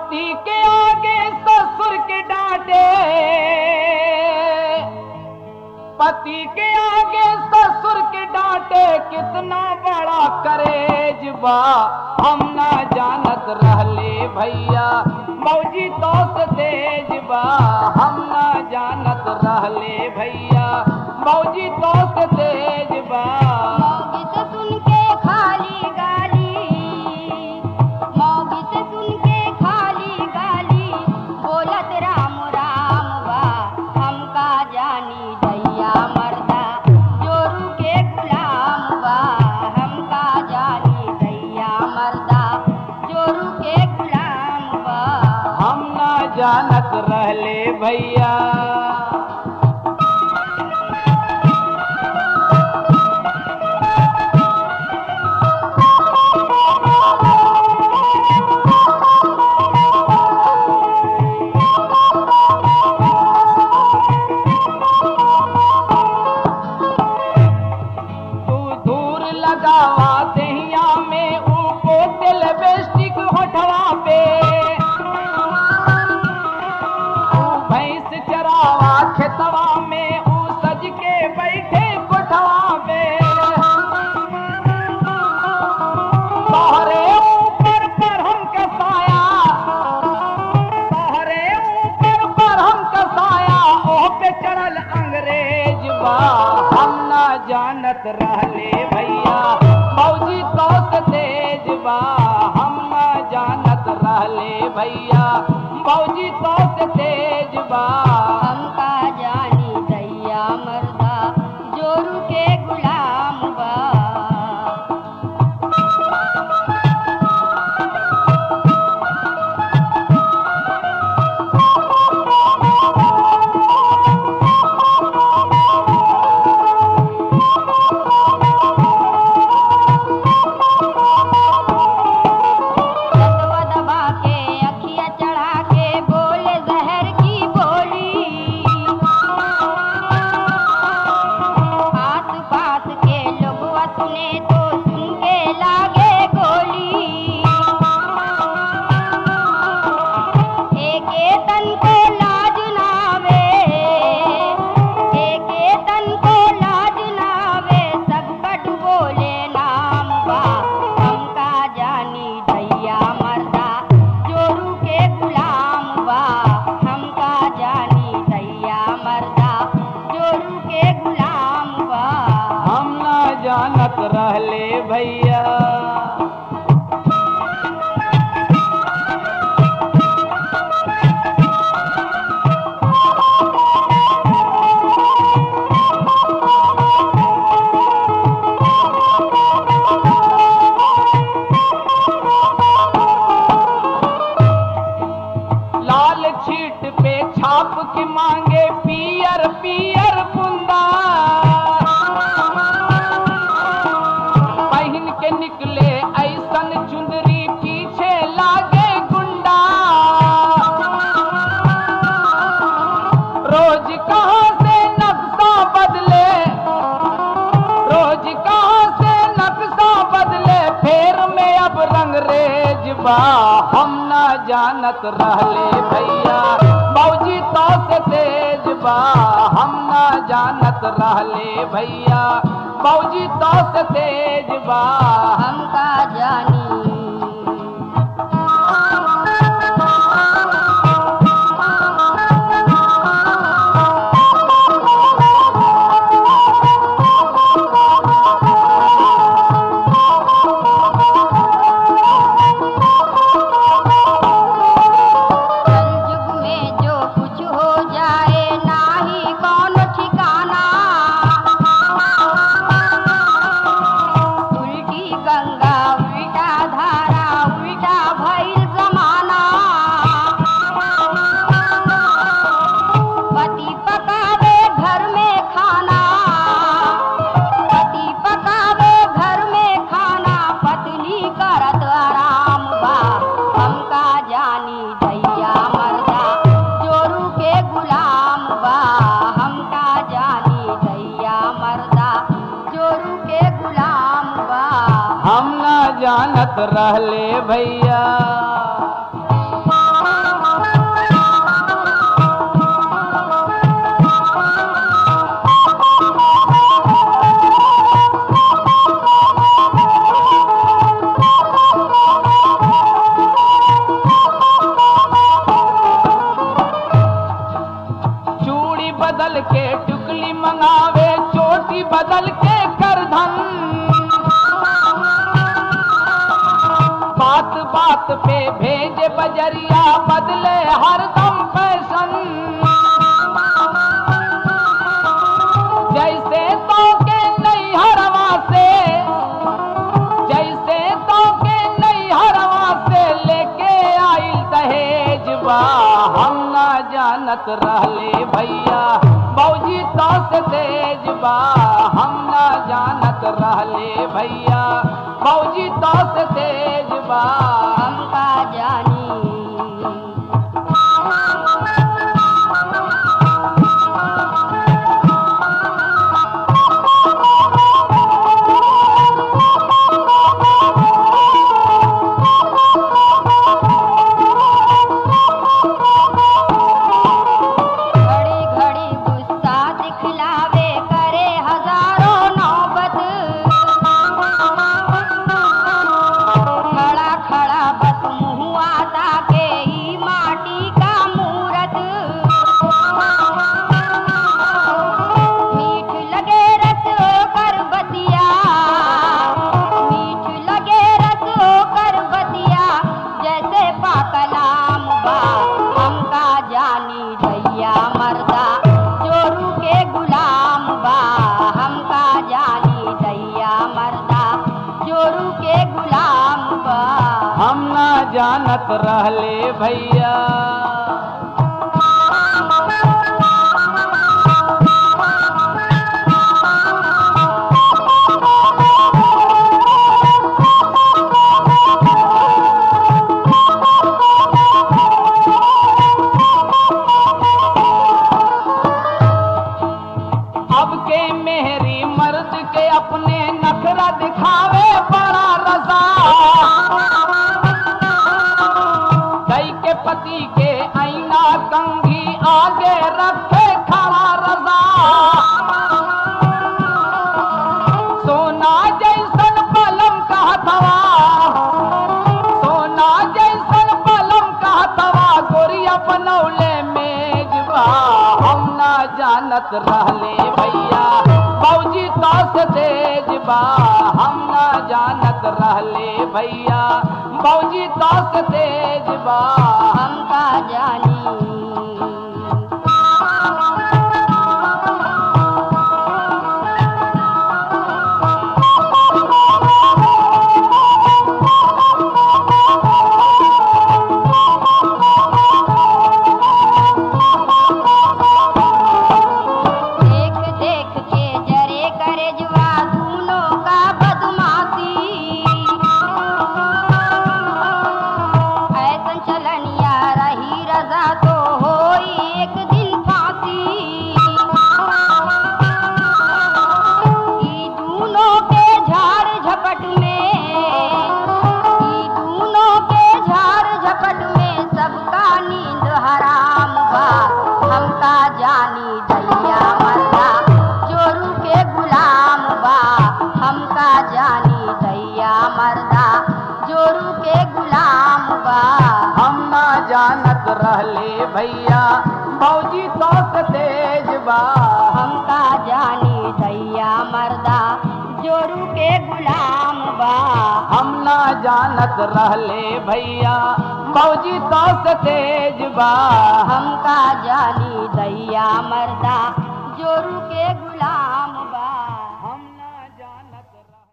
पति के आगे ससुर के डांटे पति के आगे ससुर के डांटे कितना बड़ा करेज बा हम ना जानत रहले भैया मौजी तो से तेज बा हम ना जानत रहले भैया मौजी तो से तेज बा मौगी से सुन के खाली गाली मौगी से सुन के खाली गाली बोलत राम राम बा हमका जानी दैया मर्दा जोरू के गुलाम बा हमका जानी दैया मर्दा जोरू के गुलाम बा हम ना जानत रहले भैया तू दूर लगावा दहिया में ऊपो तेल बेस्टिक होठवा पे तू भैंस चरावा खेतवा में ऊ सज के बैठे कोठवा पे तोहरे ऊपर पर हम कसाया तोहरे ऊपर पर हम कसाया ओह पे चढ़ल अंग्रेज बा हम ना जानत रहले भैया मौजी तो से तेज बा हम ना जानत रहले भैया मौजी तो से तेज बा हमका जानी दैया मर्दा जोरू के गुलाम बा रतवा दबा के अखिया चढ़ा के बोले जहर की बोली आस पास के लोगवा सुने तो सुन के लागे गोली एके तन को लाज नावे एके तन को लाज नावे सब कट बोले नाम बा हमका जानी दैया मर्दा जोरू के गुलाम बा हमका जानी दैया मर्दा जोरू के गुलाम बा हम ना जानत रहले भैया लाल छीट पे छाप के मांगे पियर पियर बुंदा पहन के निकले ऐसन चुंदरी पीछे लागे गुंडा रोज कहाँ से नक्शा बदले रोज कहाँ से नक्शा बदले फेर में अब रंगरेज बा हम ना जानत रहले भैया मौजी तो से तेज बा हम ना जानत रहले भैया मौजी तो से तेज बा हमका जानी कलयुग में जो कुछ हो जाए नाही कौन ठिकाना उल्टी गंगा उल्टा धारा उल्टा भइल जमाना पति पकावे घर में खाना पति पकावे घर में खाना पत्नी करत आराम बा हमका जानी दैया मर्दा जोरू के गुलाम बा हमका जानी दैया मर्दा जोरू के गुलाम बा हम ना जानत रहले भैया बात पे भेजे बजरिया बदले हरदम फैशन जैसे तो के नहीं हरवा से जैसे तो के नहीं हरवा से लेके आई दहेज बा हम ना जानत रहले भैया बौजी तो से तेज बा हम ना जानत रहले भैया बौजी तो से तेज बा हमका जानी घड़ी घड़ी गुस्सा दिखलावे करे हजारों नौबत खड़ा खड़ा बस मुहुआ ताके ई माटी का मूरत मीठ लगे रस कर बतिया मीठ लगे रस कर बतिया जैसे पाकलाम बा हमका जानी दैया मर्दा चोरू के गुलाम बा हमका जानी दैया मर्दा चोरू के गुलाम बा हम ना जानत रहले भैया अब के मेहरी मर्द के अपने नखरा दिखावे बड़ा रजा कई के पति के आईना कंघी आगे रखे खड़ा रजा सोना जैसन पलम का हथवा सोना जैसन पलम का हथवा गोरिया बनौले मेजबा हम ना जानत रहले भैया बौजी तो से तेज बा हम ना जानत रहले भैया बौजी तो से तेज बा हमका जानी देख देख के जरे करे जुआ दूनों का बदमाशी ऐसन चलनिया रही रजा तो होई एक दिन फांसी ई दूनों के झाड़ झपट में ई दूनों के झाड़ झपट में सबका नींद हराम बा हमका जानी दैया मर्दा चोरू के गुलाम बा हमका जानी दैया मर्दा जोरू के गुलाम बा हम ना जानत रहले भैया बौजी तो से तेज बा हमका जानी दैया मर्दा जोरू के गुलाम बा हम ना जानत रहले भैया बौजी तो से तेज बा हमका जानी दैया मर्दा जोरू के गुलाम